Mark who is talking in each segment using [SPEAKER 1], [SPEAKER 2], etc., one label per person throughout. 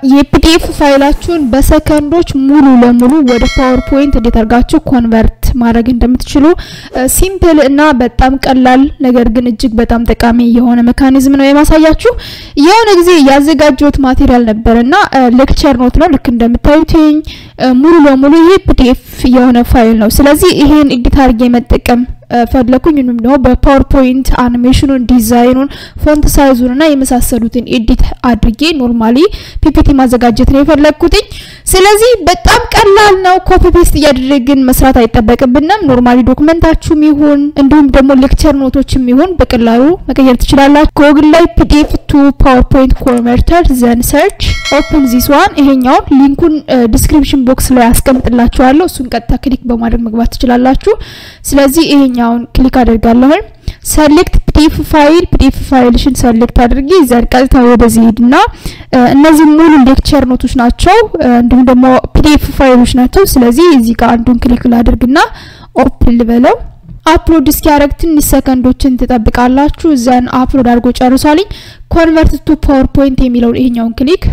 [SPEAKER 1] የፒዲኤፍ ፋይላችሁን በሰከንዶች ሙሉ ለሙሉ ወደ ፓወርፖይንት እንዴት አድርጋችሁ ኮንቨርት ማድረግ እንደምትችሉ ሲምፕል እና በጣም ቀላል ነገር ግን እጅግ በጣም ጠቃሚ የሆነ ሜካኒዝም ነው የማሳያችሁ። የሆነ ጊዜ ያዘጋጀሁት ማቴሪያል ነበርና ሌክቸር ኖት ነው ልክ እንደምታዩትኝ ሙሉ ለሙሉ ይሄ ፒዲኤፍ የሆነ ፋይል ነው። ስለዚህ ይሄን ኤዲት አድርጌ መጠቀም ፈለኩኝ ወይም ደግሞ በፓወርፖይንት አኒሜሽኑን፣ ዲዛይኑን፣ ፎንት ሳይዙን እና የመሳሰሉትን ኤዲት አድርጌ ኖርማሊ ፒፒቲ ማዘጋጀት ነው የፈለኩትኝ። ስለዚህ በጣም ቀላል ነው። ኮፒ ፔስት እያደረግን መስራት አይጠበቅብንም። ኖርማሊ ዶክመንታችሁም ይሁን እንዲሁም ደግሞ ሌክቸር ኖቶችም ይሁን በቀላሉ መቀየር ትችላላችሁ። ጎግል ላይ ፒዲኤፍ ቱ ፓወርፖይንት ኮንቨርተር ዘን ሰርች ኦፕን ዚስ ዋን። ይሄኛውን ሊንኩን ዲስክሪፕሽን ቦክስ ላይ አስቀምጥላችኋለሁ። እሱን ቀጥታ ክሊክ በማድረግ መግባት ትችላላችሁ። ስለዚህ ይሄኛውን ክሊክ አደርጋለሁ። ሰሌክት ፒዲኤፍ ፋይል ፒዲኤፍ ፋይልሽን ሰሌክት አድርጊ ዘን ቀጥታ ወደዚህ ሄድና እነዚህ ሙሉ ሌክቸር ኖቶች ናቸው፣ እንዲሁም ደግሞ ፒዲኤፍ ፋይሎች ናቸው። ስለዚህ እዚህ ጋር አንዱን ክሊክ ላድርግና ኦፕን ልበለው። አፕሎድ እስኪያደርግ ትንሽ ሰከንዶችን ትጠብቃላችሁ። ዘን አፕሎድ አድርጎ ጨርሷልኝ። ኮንቨርት ቱ ፓወርፖይንት የሚለውን ይሄኛውን ክሊክ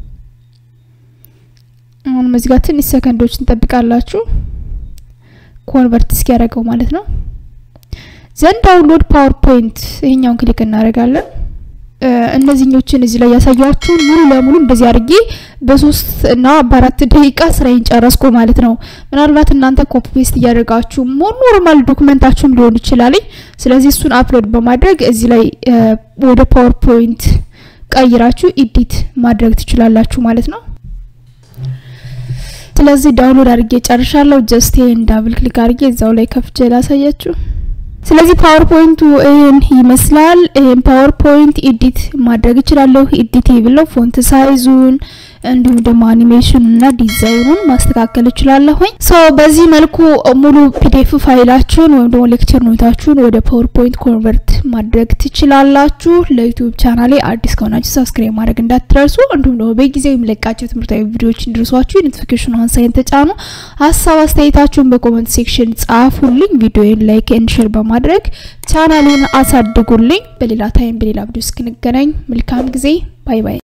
[SPEAKER 1] አሁን እዚህ ጋር ትንሽ ሰከንዶችን ትጠብቃላችሁ። ኮንቨርት እስኪያደርገው ማለት ነው። ዘን ዳውንሎድ ፓወርፖይንት ይሄኛውን ክሊክ እናደርጋለን። እነዚህኞችን እዚህ ላይ ያሳያችሁን ሙሉ ለሙሉ እንደዚህ አድርጌ በሶስት እና በአራት ደቂቃ ስራዬን ጨረስኩ ማለት ነው። ምናልባት እናንተ ኮፒ ፔስት እያደረጋችሁ ኖርማል ዶክመንታችሁም ሊሆን ይችላል። ስለዚህ እሱን አፕሎድ በማድረግ እዚህ ላይ ወደ ፓወርፖይንት ቀይራችሁ ኢዲት ማድረግ ትችላላችሁ ማለት ነው። ስለዚህ ዳውንሎድ አድርጌ ጨርሻለሁ። ጀስት ይሄን ዳብል ክሊክ አድርጌ እዛው ላይ ከፍቼ ላሳያችሁ። ስለዚህ ፓወርፖይንቱ ይሄን ይመስላል። ይሄን ፓወርፖይንት ኤዲት ማድረግ እችላለሁ። ኤዲት ብለው ፎንት ሳይዙን እንዲሁም ደግሞ አኒሜሽን እና ዲዛይኑን ማስተካከል እችላለሁኝ። ሶ በዚህ መልኩ ሙሉ ፒዲኤፍ ፋይላችሁን ወይም ደግሞ ሌክቸር ኖታችሁን ወደ ፓወርፖይንት ኮንቨርት ማድረግ ትችላላችሁ። ለዩቲዩብ ቻናሌ አዲስ ከሆናችሁ ሰብስክራይብ ማድረግ እንዳትረሱ። እንዲሁም ደግሞ በጊዜው የሚለቃቸው ትምህርታዊ ቪዲዮዎች እንዲደርሷችሁ የኖቲፊኬሽኑ አንሳይን ተጫኑ። ሀሳብ አስተያየታችሁን በኮመንት ሴክሽን ጻፉልኝ። ቪዲዮን ላይክ ኤንድ ሼር በማድረግ ቻናሌን አሳድጉልኝ። በሌላ ታይም በሌላ ቪዲዮ እስክንገናኝ መልካም ጊዜ። ባይ ባይ።